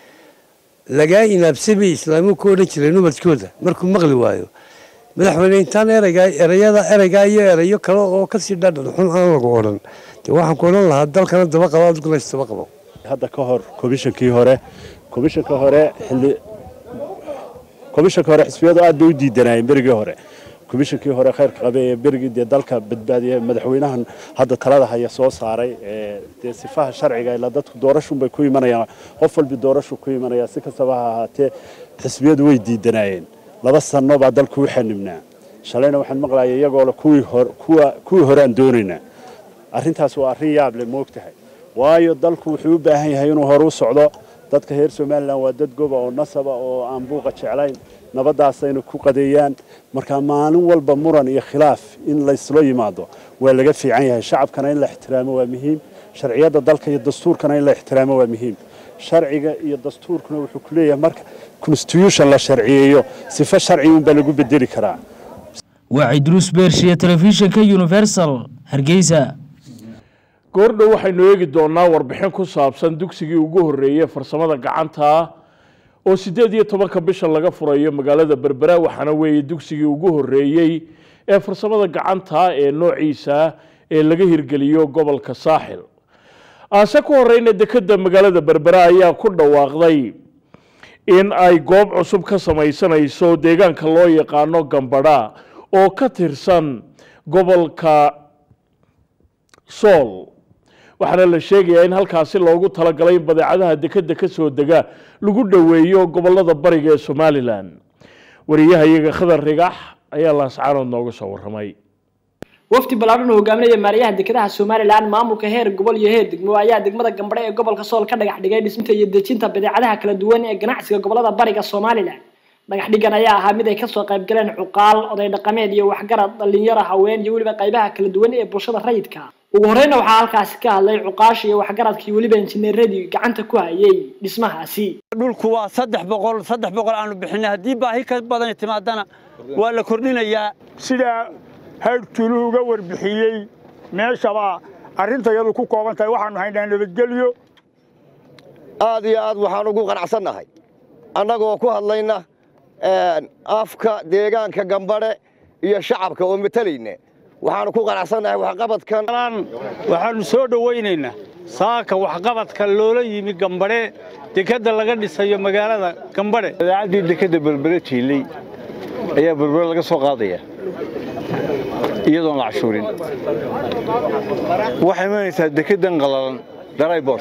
lagaa inaabsamay islaamuhu ka odhan jireen ubadkooda markuu maqli waayo madaxweyne intaan ereygaa ereyada ereygaa iyo ereyo kale oo kasii dhadhan xun aan lagu odhan dee waxaan ku odhan lahaa dalkana daba qabo adiguna isdaba qabo hadda ka hor komishankii hore komishanka hore xilli komishanka hore xisbiyadu aad bay u diidanayeen berigii hore komishankii hore khayrka qabe ee berigii dee dalka badbaadiya madaxweynahan hadda talada haya soo saaray ee dee sifaha sharciga ilaa dadku doorashun bay ku imanayaan qof walbi doorashu ku imanaya si kastaba ha ahaatee xisbiyadu way diidanayeen laba sano baa dalku u xanibnaa shalayna waxaan maqlaya iyagoo le kuwii hor kuwa kuwii horaan doonaynaa arrintaas waa arrin yaab leh moogtahay waayo dalku wuxuu u baahan yahay inuu hore u socdo dadka reer somalilan waa dad goba oo nasaba oo aan buuqa jeclayn nabadaasayna ku qadeeyaan marka maalin walba muran iyo khilaaf in layslo yimaado waa laga fiican yahay shacabkana in la ixtiraamo waa muhiim sharciyadda dalka iyo dastuurkana in la ixtiraamo waa muhiim sharciga iyo dastuurkuna wuxuu ku leeyahay marka constitution la sharciyeeyo sifo sharci unbaa lagu bedeli karaa waa cidruus beershiya telefishinka universal hargeysa goordhow waxaynu eegi doonaa warbixin ku saabsan dugsigii ugu horreeyey farsamada gacanta oo siddeed iyo tobanka bisha laga furayo magaalada berbera waxaana weeye dugsigii ugu horreeyey ee farsamada gacanta ee noociisa ee laga hirgeliyo gobolka saaxil aase ku horeyna dekedda magaalada berbera ayaa ku dhawaaqday in ay goob cusub ka samaysanayso deegaanka loo yaqaano gambadha oo ka tirsan gobolka sool waxaana la sheegayaa in halkaasi loogu talagalay in badeecadaha dekedda ka soo dega lagu dhoweeyo gobolada bariga ee somalilan wariyahayaga khadar rigax ayaa laascaanood nooga soo warramay wafdi ballaadhan oo hogaaminaya maarayaha dekedaha somalilan maamulka heer gobol iyo heer degmo ayaa degmada gambadhe ee gobolka sool ka dhagax dhigay dhisminta iyo dejinta badeecadaha kala duwan ee ganacsiga gobolada bariga somalilan dhagax dhigan ayaa ahaa mid ay kasoo qayb galeen cuqaal oday dhaqameed iyo waxgarad dhalinyaro haween iyo weliba qaybaha kala duwan ee bulshada rayidka ugu horeyna waxaa halkaasi ka hadlay cuqaasha iyo waxgaradkii weliba injineeradii gacanta ku hayay dhismahaasi dhulku waa saddex boqol saddex boqol aanu bixinay haddii baahi ka badan timaadana waa la kordhinayaa sidaa haydhtulu uga warbixiyey meeshabaa arrintayadu ku kooban tahay waxaanu haynaa nabadgelyo aad iyo aad waxaan ugu qanacsannahay annagoo ku hadlayna afka deegaanka gambadhe iyo shacabka oo matalayna waxaanu ku qanacsannahay waxqabadkan waxaanu soo dhowaynaynaa saaka waxqabadka loola yimi gambadhe dekedda laga dhisayo magaalada gambadhe badeecaddii dekedda berbere jiilay ayaa berbere laga soo qaadaya iyadoon la cashuurin waxay imanaysaa dekeddan qalalan daraybort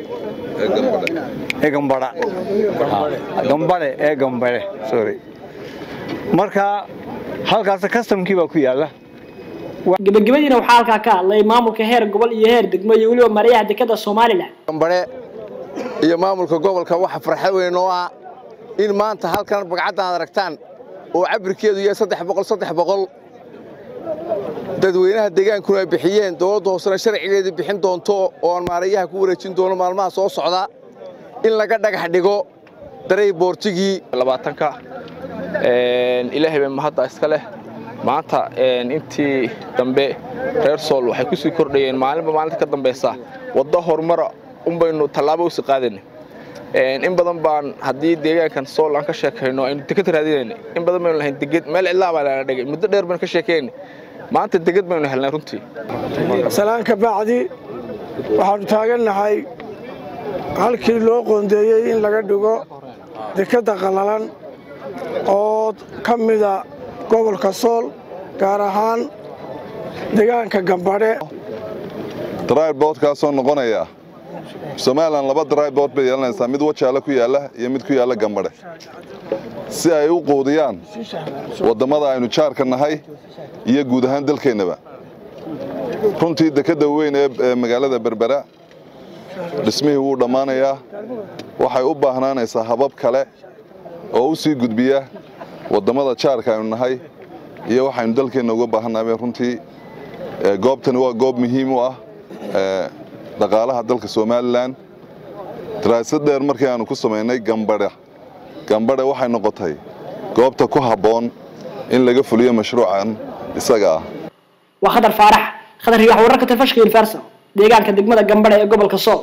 ee gambadha gambadhe ee gambadhe sorry marka halkaas kastamkii baa ku yaalla gabagabadiina waxaa halkaa ka hadlay maamulka heer gobol iyo heer degmo iyo weliba maarayaha dekeda somalilan gambadhe iyo maamulka gobolka waxa farxad weyn oo ah in maanta halkan bagcaddan aad aragtaan oo cabirkeedu yahay saddex boqol saddex boqol dadweynaha deegaankuna ay bixiyeen dowladda hoosena sharcigeedii bixin doonto oo aan maarayaha ku wareejin doono maalmaha soo socda in laga dhagax dhigo daray boortigii labaatanka ilaahay bay mahadda iska leh maanta intii dambe reer sool waxay ku sii kordhayeen maalinba maalinta ka dambaysa waddo horumara unbaynu tallaabo usi qaadayna in badan baan haddii deegaankan sool aan ka sheekayno aynu deked raadinayna in badan baynu lahayn deged meel cidlaa baa lana dhigay muddo dheer baynu ka sheekayna maanta deged baynu helnay runtii salaanka bacdi waxaannu taagannahay halkii loo qoondeeyey in laga dhigo dekedda qallalan oo ka mida gobolka sool gaar ahaan deegaanka gambadhe dryboodkaasoo noqonaya somalilan laba drybood bay yeelanaysaa mid wajaale ku yaalla iyo mid ku yaalla gambadhe si ay u quudiyaan wadammada aynu jaarka nahay iyo guud ahaan dalkeennaba runtii dekedda weyn ee magaalada berbera dhismihii wuu dhammaanayaa waxay u baahnaanaysaa habab kale oo u sii gudbiya wadammada jaarka aynu nahay iyo waxaynu dalkeenna uga baahannahay runtii goobtani waa goob muhiim u ah dhaqaalaha dalka somalilan daraasad dheer markii aanu ku samaynay gambadha gambadhe waxay noqotay goobta ku habboon in laga fuliyo mashruucan isaga ah waa khadar faarax khadar rigax wararka telefishka universal deegaanka degmada gambadhe ee gobolka sool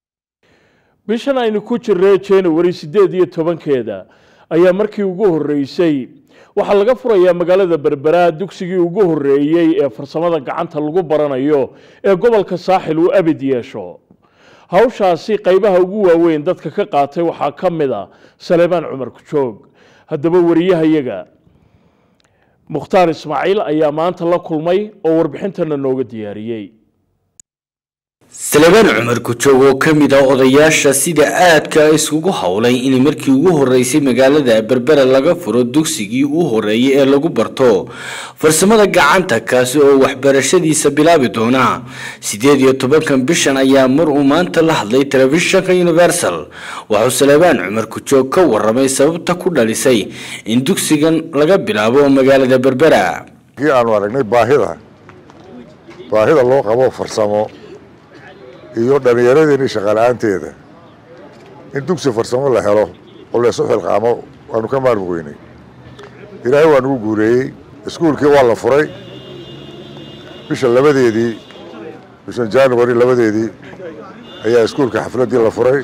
bishan aynu ku jirnay january siddeed iyo tobankeeda ayaa markii ugu horreysay waxaa laga furayaa magaalada berbera dugsigii ugu horreeyey ee farsamada gacanta lagu baranayo ee gobolka saaxil uu abid yeesho hawshaasi qaybaha ugu waaweyn dadka ka qaatay waxaa ka mid a saleebaan cumar kujoog haddaba wariyahayaga mukhtaar ismaaciil ayaa maanta la kulmay oo warbixintana nooga diyaariyey salebaan cumar gujoog oo ka mid ah odayaasha sida aadka iskugu howlay in markii ugu horeysay magaalada berbera laga furo dugsigii u horeeyay ee lagu barto farsamada gacanta kaasi oo waxbarashadiisa bilaabi doona sideed iyo tobankan bishan ayaa mar uu maanta la hadlay telefishinka universal wuxuu salebaan cumar gujoog ka waramay sababta ku dhalisay in dugsigan laga bilaabo magaalada berbera kii aanu aragnay baahida baahida loo qabo farsamo iyo dhallinyaradeenii shaqala-aanteeda in dugsi farsamo la helo oo laysu xilqaamo waanu ka maarmi weynay ilaahay waa nugu guureeyey iskuulkii waa la furay bisha labadeedii bishan january labadeedii ayaa iskuulka xafladdii la furay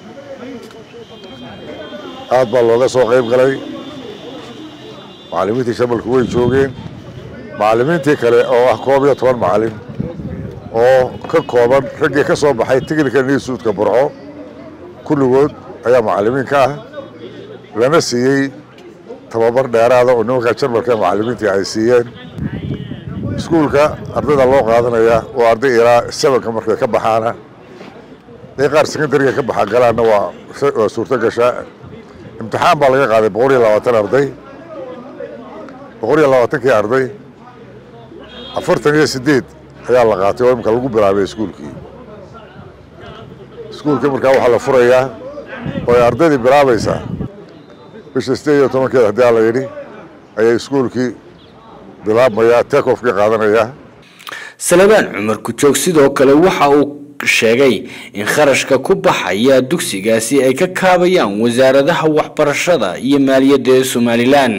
aad baa looga soo qayb galay macallimiintii shamalku way joogeen macallimiintii kale oo ah koob iyo toban macallin oo ka kooban raggii ka soo baxay technical institutka burco kulligood ayaa macallimiin ka ah lana siiyey tababar dheeraada oo nimanka jarmalka macallimiintii ay siiyeen iskuulka ardayda loo qaadanaya waa arday ilaa sebanka markay ka baxaana day qaar secondariga ka baxa galaanna waa waa suurto gashaa imtixaan baa laga qaaday boqol iyo labaatan arday boqol iyo labaatankii arday afartan iyo sideed ayaa la qaatay oo imika lagu bilaabay iskuulkii iskuulkii markaa waxaa la furayaa oo ay ardaydii bilaabaysaa bisha sideed iyo tobankeed haddii aa la yidhi ayay iskuulkii bilaabmayaa tekofkii qaadanayaa salebaan cumar gujoog sidoo kale waxa uu sheegay in kharashka ku baxaya dugsigaasi ay ka kaabayaan wasaaradaha waxbarashada iyo maaliyadda ee somalilan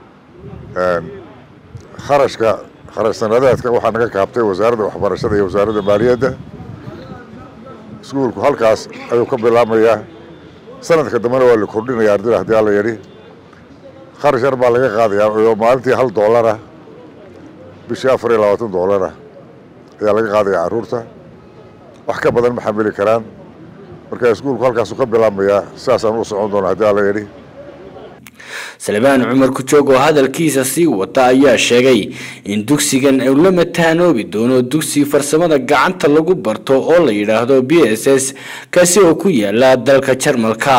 kharashka kharash sanadeedka waxaa naga kaabtay wasaaradda waxbarashada iyo wasaaradda maaliyadda iskuulku halkaas ayuu ka bilaabmayaa sanadka dambena waa la kordhinaya ardayda haddii alla yidhi kharash yar baa laga qaadayaa oo maalintii hal doolara bishii afar iyo labaatan doolara ayaa laga qaadaya carruurta wax ka badan ma xamili karaan marka iskuulku halkaasuu ka bilaabmayaa sidaasaan u socon doona haddii alla yidhi salebaan cumar gujoog oo hadalkiisa sii wata ayaa sheegay in dugsigan uu la mataanoobi doono dugsi farsamada gacanta lagu barto oo la yidhaahdo b s s kaasi oo ku yaala dalka jarmalka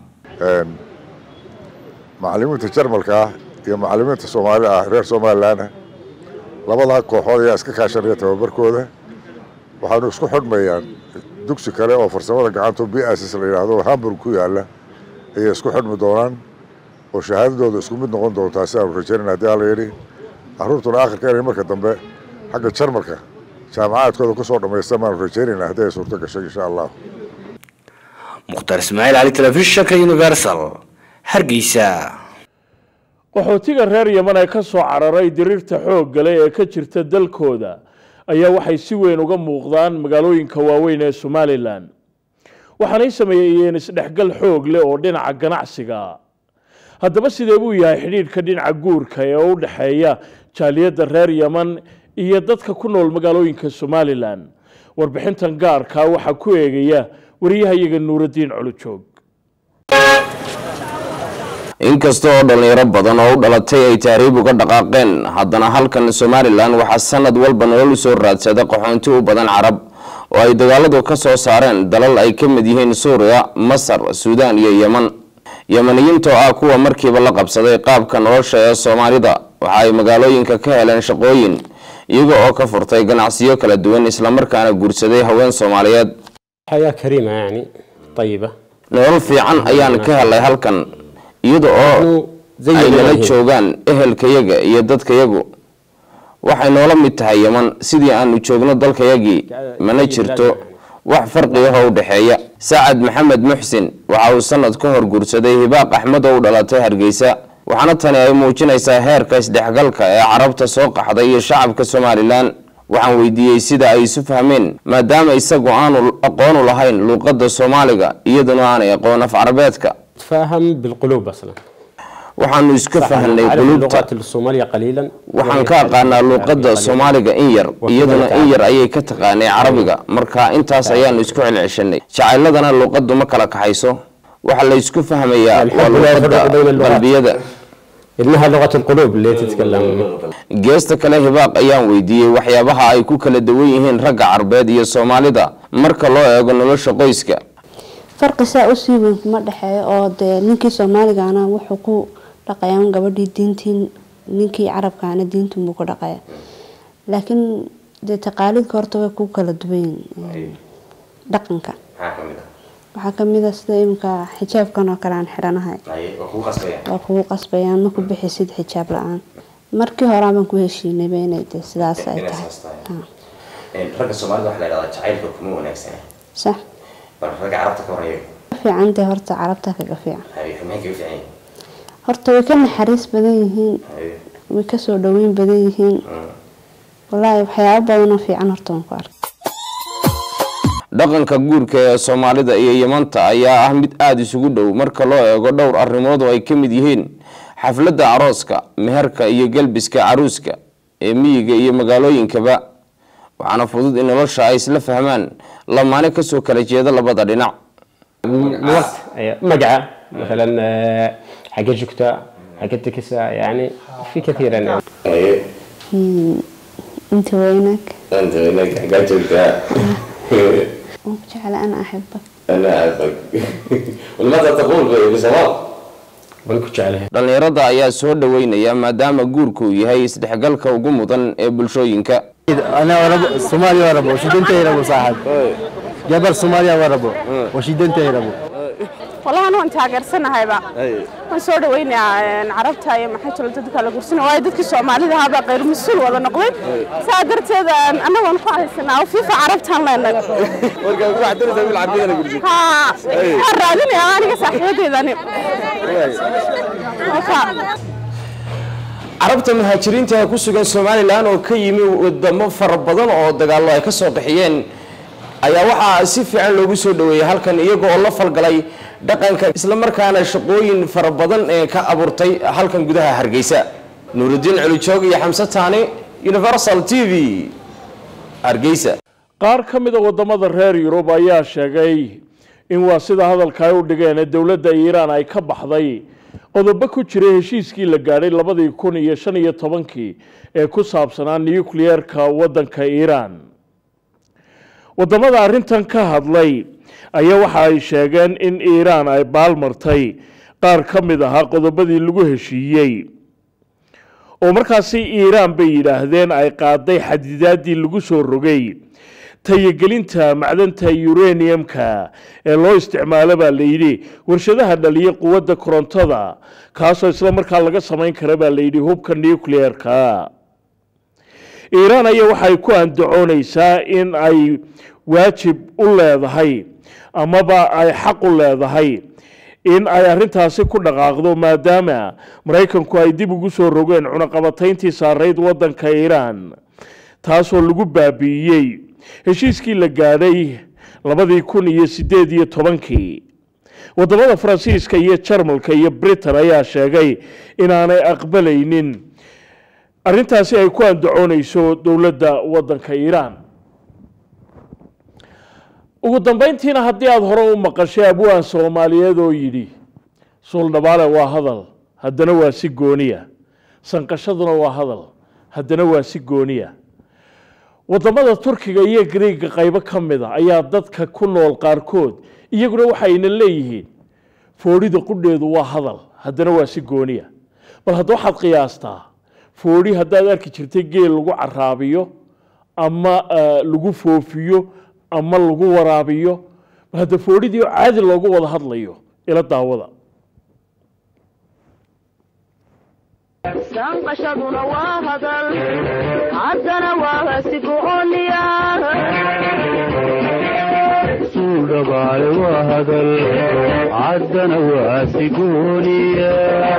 macallimiinta jarmalka ah iyo macallimiinta soomaali ah reer somalilan ah labadaa kooxood ayaa iska kaashanaya tababarkooda waxaanu isku xidhmayaan dugsi kale oo farsamada gacanta b s s la yidhaahdo hamburg ku yaala ayay isku xidhmi doonaan oo shahaadadooda isku mid noqon doontaa si aanu rajaynayna haddii alla yidhi carruurtuna akhirka inay marka dambe xagga jarmalka jaamacaadkooda ku soo dhammaystaan baanu rajaynayna haddii ay suurto gashay insha allah mukhtaar ismaaciil cali telefishinka universal hargeysa qaxootiga reer yeman ee ka soo cararay diriirta xoog gale ee ka jirta dalkooda ayaa waxay si weyn uga muuqdaan magaalooyinka waaweyn ee somalilan waxaanay sameeyeen isdhexgal xoog leh oo dhinaca ganacsiga haddaba sidee buu yahay xidhiidhka dhinaca guurka ee u dhexeeya jaaliyadda reer yeman iyo dadka ku nool magaalooyinka somalilan warbixintan gaarkaa waxaa ku eegaya wariyahayaga nuuraddiin culujoog inkasta oo dhallinyaro badan oo u dhalatay ay tahriib uga dhaqaaqeen haddana halkan somalilan waxaa sanad walba nolol u soo raadsada qaxoonti u badan carab oo ay dagaaladu ka soo saareen dalal ay ka mid yihiin suuriya masar suudaan iyo yeman yemaniyiinta oo ah kuwa markiiba la qabsaday qaabka nolosha ee soomaalida waxa ay magaalooyinka ka heleen shaqooyin iyaga oo ka furtay ganacsiyo kala duwan islamarkaana guursaday haween soomaaliyeed حياة كريمة يعني طيبة nolol fiican ayaan ka helay halkan iyada oo ay nala joogaan ehelkayaga iyo dadkayagu waxay noola mid tahay yeman sidii aanu joogno dalkayagii mana jirto wax farqiyaho u dhexeeya sacad maxamed muxsin waxa uu sanad ka hor guursaday hibaaq axmed oo u dhalatay hargeysa waxaana tani ay muujinaysaa heerka isdhexgalka ee carabta soo qaxday iyo shacabka somalilan waxaan weydiiyey sida ay isu fahmeen maadaama isagu aanu aqoonu lahayn luuqadda soomaaliga iyaduna aanay aqoon af carabeedka تفاهم بالقلوب أصلا waxaanu iska صح، fahnay أعرف qulubta اللغات الصومالية قليلا waxaan ka aqaanaa luuqadda soomaaliga in yar iyaduna in yar ayay ka taqaanay carabiga marka intaas ayaanu isku celceshanay jacayladana luuqaddu ma kala kaxayso waxa la isku fahmayaa waa الحب لا يفرق بين luuqadda اللغات. qalbiyada إنها لغة القلوب اللي تتكلم geesta kale hibaaq ayaan weydiiyey waxyaabaha ay ku kala duwan yihiin ragga carbeed iyo soomaalida marka loo eego nolosha qoyska farqi saa usii weyn kuma dhexeeyo oo dee ninkii soomaaligaana wuxuu ku dhaqayaa gabadhii diintiin ninkii carabkaana diintiin buu ku dhaqaya laakiin dee taqaalidka horta way ku kala duwan yihiin dhaqanka waxaa kamid a sida iminka xijaabkan oo kale aan xidhanahay waa kugu qasbayaan ma ku bixisid xijaab la-aan markii hore baan ku heshiinayba inay dee sidaas ay tahay ragga soomaalida waxaa la yidhahdaa jacaylka kuma wanaagsana sax bal ragga carabta ka waraya fiican dee horta carabta kaga fiican maxay kaga fiican yihiin horta way ka naxariis badan yihiin way kasoo dhaweyn badan yihiin walaahi waxyaabo badanoo fiican horta waan ku arkay dhaqanka guurka ee soomaalida iyo yamanta ayaa ah mid aada isugu dhow marka loo eego dhowr arrimood oo ay ka mid yihiin xafladda arooska meherka iyo gelbiska caruuska ee miyiga iyo magaalooyinkaba waxaana fudud in nolosha ay isla fahmaan lamaane kasoo kala jeeda labada dhinac مقعة مثلا آه، حق جكتا حق التكسة يعني في كثيرا يعني Hmm, inta weynak انت هناك حاجات انت waan ku jecla ana axibak انا احبك ولماذا تقول بصواب dhallinyarada ayaa soo dhaweynaya maadaama guurku uu yahay isdhexgalka ugu mudan ee bulshooyinka انا وربو الصومالي وربو وشيدنت يربو صاحب جبل صوماليا وربو وشيدنت يربو والله أنا وأنت taageersanahyba waan soo dhaweynayaa carabta iyo maxay tolo dadka la gursana waayo dadkii soomaalida ahaabaa qayr mas-uul wada noqday saa darteed annaga waan ku haysanaa oo fiifa carabtaan leenahay haa waan raadinayaa aniga saaxiibadeedani carabta muhaajiriinta ee ku sugan somalilan oo ka yimi wadamo fara badan oo dagaallo ay ka soo bixiyeen ayaa waxaa si fiican loogu soo dhaweeyey halkan iyaga oo la falgalay dhaqanka islamarkaana shaqooyin fara badan ee ka abuurtay halkan gudaha hargeysa nuurudiin celijoog iyo xamse taani universal t v hargeysa qaar ka mida wadamada reer yurub ayaa sheegay in waa sida hadalka ay u dhigeen ee dowladda iiraan ay ka baxday qodobo ku jiray heshiiskii la gaadhay labadii kun iyo shan iyo tobankii ee ku saabsanaa nucleerka waddanka iiraan wadamada arrintan ka hadlay ayaa waxa ay sheegeen in iiraan ay baalmartay qaar ka mid ahaa qodobadii lagu heshiiyey oo markaasi iiraan bay yidhaahdeen ay qaaday xadidaadii lagu soo rogay tayagelinta macdanta uraniumka ee loo isticmaalo baa layidhi warshadaha dhaliya quwadda korontada kaasoo isla markaa laga samayn kara baa layidhi hubka nucleerka iiraan ayaa waxay ku andacoonaysaa in ay waajib u leedahay amaba ay xaq u leedahay in ay arrintaasi ku dhaqaaqdo maadaama maraykanku ay dib ugu soo rogeen cunaqabatayntii saarayd waddanka iiraan taasoo lagu baabi'iyey heshiiskii la gaadhay labadii kun iyo sideed iyo tobankii wadamada faransiiska iyo jarmalka iyo britain ayaa sheegay inaanay aqbalaynin arrintaasi ay ku andacoonayso dowladda waddanka iiraan ugu dambayntiina haddii aada hore u maqashay abwaan soomaaliyeed oo yidhi suuldhabaale waa hadal haddana waa si gooniya sanqashaduna waa hadal haddana waa si gooniya wadamada turkiga iyo griiga qaybo ka mid a ayaa dadka ku nool qaarkood iyaguna waxayna leeyihiin foodhida qudheedu waa hadal haddana waa si gooniya bal hadda waxaad qiyaastaa foodhi haddaad arki jirtay geel lagu caraabiyo ama lagu foofiyo ama lagu waraabiyo bal hadda foodhidii oo caadi loogu wada hadlayo ila daawada sanqashaduna waa hadal haddana waa sigooniya suudhabaale waa hadal caddana waa sigooniya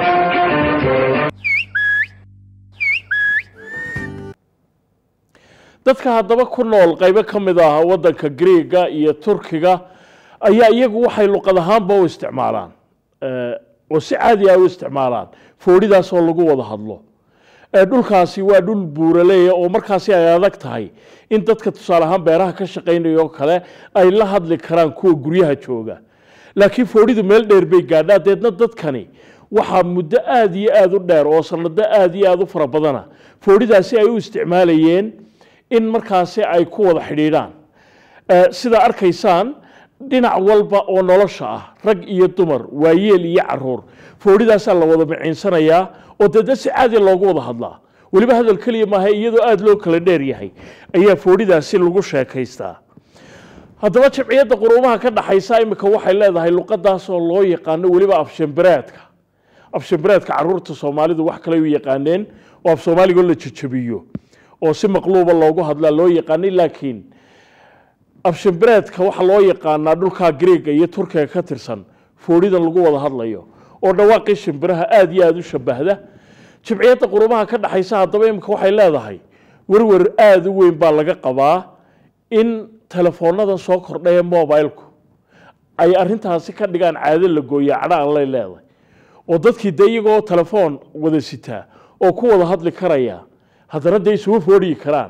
dadka haddaba ku nool qaybo ka mid ah waddanka griiga iyo turkiga ayaa iyagu waxay luqad ahaanba u isticmaalaan oo si caadi ah u isticmaalaan foodhidaas oo lagu wada hadlo dhulkaasi waa dhul buuraleeya oo markaasi ay adag tahay in dadka tusaale ahaan beeraha ka shaqaynaya oo kale ay la hadli karaan kuwa guryaha jooga laakiin foodhidu meel dheer bay gaadhaa deedna dadkani waxaa muddo aada iyo aada u dheer oo sanado aada iyo aada u fara badana foodhidaasi ay u isticmaalayeen in markaasi ay ku wada xidhiidhaan sidaa arkaysaan dhinac walba oo nolosha ah rag iyo dumar waayeel iyo caruur foodhidaasaa la wada miciinsanayaa oo dee dad si caadi loogu wada hadlaa weliba hadal keliya maaha iyadoo aada loo kala dheer yahay ayaa foodhidaasi lagu sheekaystaa haddaba jabciyadda quruumaha ka dhaxaysa imika waxay leedahay luqadaasoo loo yaqaano weliba afshambereedka afshambereedka caruurta soomaalidu wax kale u yaqaaneen oo af soomaaligoo la jajabiyo oo si maqluuba loogu hadlaa loo yaqaanay laakiin afshambereedka waxaa loo yaqaanaa dhulkaa greega iyo turkiga ka tirsan foodhidan lagu wada hadlayo oo dhawaaqii shimbiraha aada iyo aada u shabahda jabciyadda qurumaha ka dhaxaysa haddaba imika waxay leedahay werwer aada u weyn baa laga qabaa in telefoonnadan soo kordhaya mobilku ay arintaasi ka dhigaan caado la gooya cadha aan lay leedahay oo dadkii dee iyagoo telefoon wada sitaa oo ku wada hadli karaya haddana dee isugu foodhiyi karaan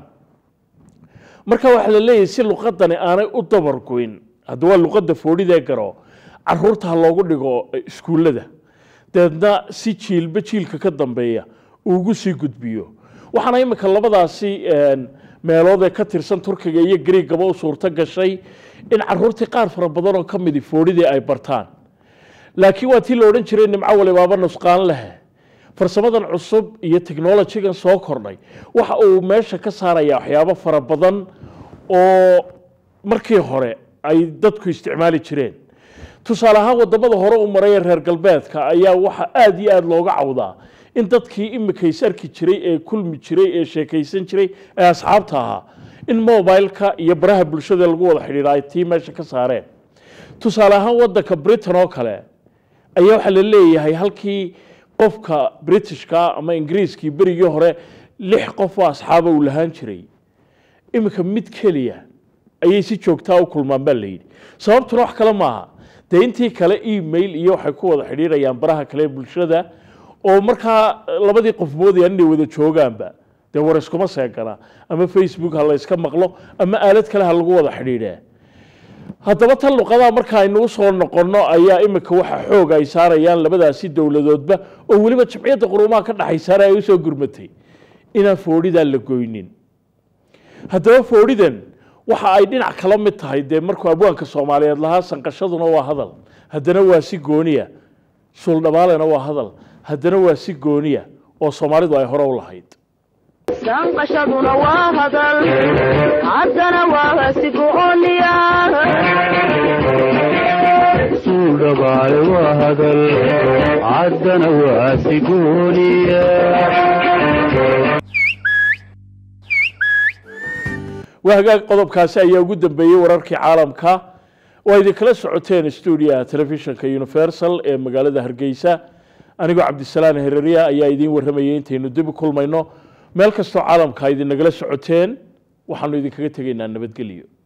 marka waxaa la leeyahay si luqadani aanay u dabargoyn hadda waa luqadda foodhidee garo caruurta ha loogu dhigo iskuullada deedna si jiilba jiilka ka dambeeya uugu sii gudbiyo waxaana imika labadaasi meelood ee ka tirsan turkiga iyo greegaba u suurto gashay in caruurtii qaar fara badan oo ka midi foodhidii ay bartaan laakiin waa tii la odhan jiray nimco walibaaba nusqaan leh farsamadan cusub iyo technolojigan soo kordhay waxa uu meesha ka saaraya waxyaabo fara badan oo markii hore ay dadku isticmaali jireen tusaale ahaan wadamada hore u maray ee reer galbeedka ayaa waxa aada iyo aada looga cawdaa in dadkii imika is arki jiray ee kulmi jiray ee sheekaysan jiray ee asxaabta ahaa in mobileka iyo baraha bulshada lagu wada xidhiidha ay tii meesha ka saareen tusaale ahaan wadanka britain oo kale ayaa waxaa la leeyahay halkii qofka britishka ama ingiriiskii berigii hore lix qof oo asxaaba uu lahaan jiray iminka mid keliya ayay si joogtaa u kulmaan baa layidhi sababtuna wax kale maaha dee intii kale email iyo waxay ku wada xidhiidhayaan baraha kale ee bulshada oo markaa labadii qof moodayaan inay wada joogaanba dee war iskuma seegana ama facebook ha la yska maqlo ama aalad kale ha lagu wada xidhiidhee haddaba tan luqadaha marka aynu usoo noqonno ayaa imika waxa xoog ay saarayaan labadaasi dowladoodba oo weliba jabciyadda quruumaha ka dhaxaysaana ay usoo gurmatay inaan foodhidaa la goynin haddaba foodhidan waxa ay dhinac kala mid tahay dee markuu abwaanka soomaaliyeed lahaa sanqashaduna waa hadal haddana waa si gooniya suuldhabaalena waa hadal haddana waa si gooniya oo soomaalidu ay hore u lahayd sanqashaduna waa hadal haddana waa si gooniya suudhabaale waa hadal caddana waa si gooniya waa hagaag qodobkaasi ayaa ugu dambeeyey wararkii caalamka waa idinkala socoteen stuudiyaha telefishinka universal ee magaalada hargeysa anigoo cabdisalaan hereriya ayaa idiin warramayay intaynu dib u kulmayno meel kastoo caalamka idinagala socoteen waxaanu idinkaga tegaynaa nabadgelyo